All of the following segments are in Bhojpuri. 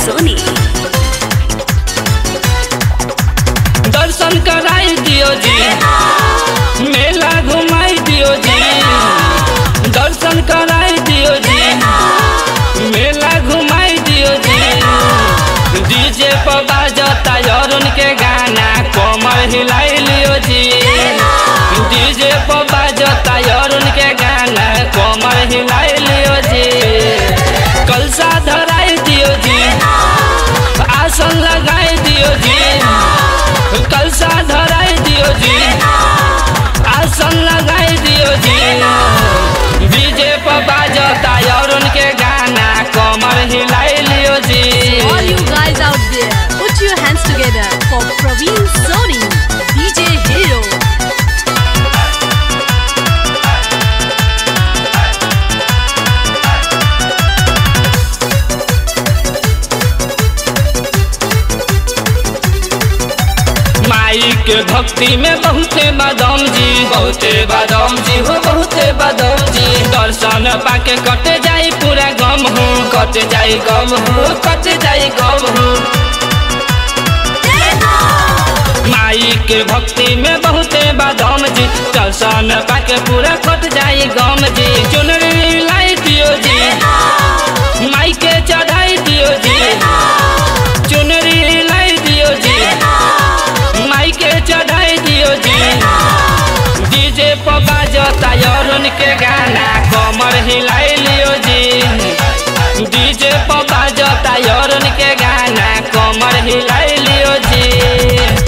सोनी दर्शन कराई दियो जी मेला घुमाई दियो जी दर्शन कराई दियो जी मेला घुमाई दियो जी डीजे पर बाजता अरुण के गाना कमर हिलाई लियो जी डीजे पर बाजता अरुण के गाना कमर हिलाई लियो जी कलसा धराई दियो जी आसन लगाई दियो जी कलसा धराई दियो जी आसन लगाई दियो जी डीजे पर बाजता अरुण के गाना कमर हिलाई लियो जी All you guys out there, put your hands together for Praveen Soni, DJ Hero. माई के भक्ति में बहुते बादाम जी बहुते बादाम जी हो बहुते बादाम जी दर्शन पाके कटे जाई पूरा गम हो कटे जाई गम हो कटे जाई गम हो माई के भक्ति में बहुते बादाम जी दर्शन पाके पूरा कट जाई गम जी चुनरी लाई दियो जी माई के चढ़ाई दियो जी चुनरी लाई दियो जी माई के चढ़ाई दियो जी डीजे पर बाजता अरुण के गाना कमर हिलाई लियो जी डीजे पर बाजता अरुण के गाना कमर हिलाई लियो जी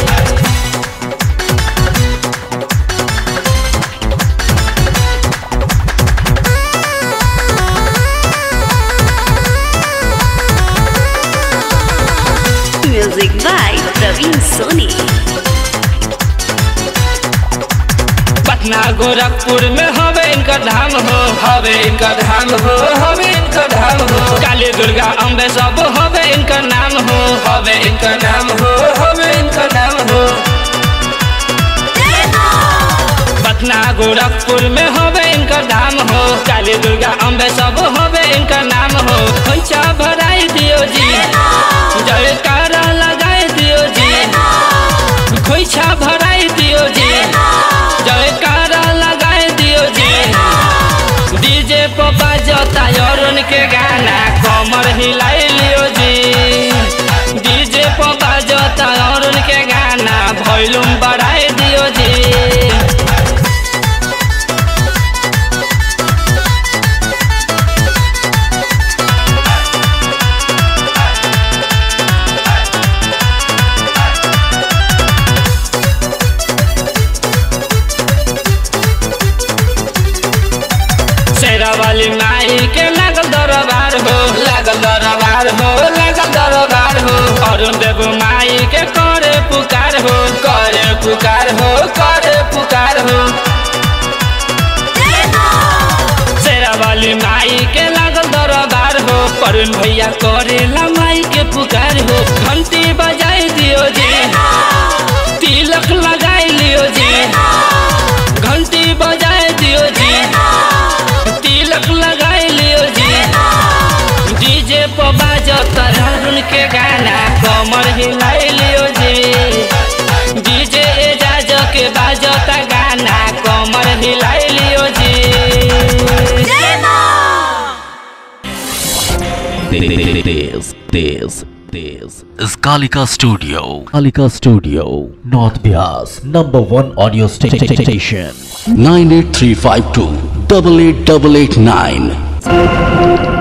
Music by Praveen Soni. Patna Gorakhpur में हवे इनका धाम हो हवे इनका धाम हो हवे इनका धाम हो काली दुर्गा अम्बे सब हवे इनका नाम हो हवे इनका नाम हो हवे इनका नाम हो पटना गोरखपुर में हवे इनका धाम हो काली दुर्गा अम्बे सब हवे इनका नाम हो खोइछा भराई दियो जी जयकारा लगाई दियो जी खोइछा भराई दियो जी जयकारा लगाई दियो जी डीजे पर बाजता अरुण के गाना कमर हिलाई लियो जी डीजे पर बाजता अरुण के गाना वॉल्यूम बढ़ाई दियो जी शेरा वाली माई के लागल दरबार हो लागल दरबार हो लागल दरबार हो अरुण देव माई के करे पुकार हो करे पुकार हो करे पुकार हो शेरा वाली माई के लागल दरबार हो अरुण भैया करेला माई के पुकार हो घंटी बजाई दियो जी तिलक लगाई लियो जी घंटी बजाई दियो जी तिलक लगाई लियो जी डीजे पर बाजता अरुण के गाना कमर हिलाई लियो जी डीजे एजाज के बाजता गाना कमर हिलाई लियो जी This, this, this is Kalika Studio. Kalika Studio, North Bias, number one audio sta- sta- sta- station. 98352 88889.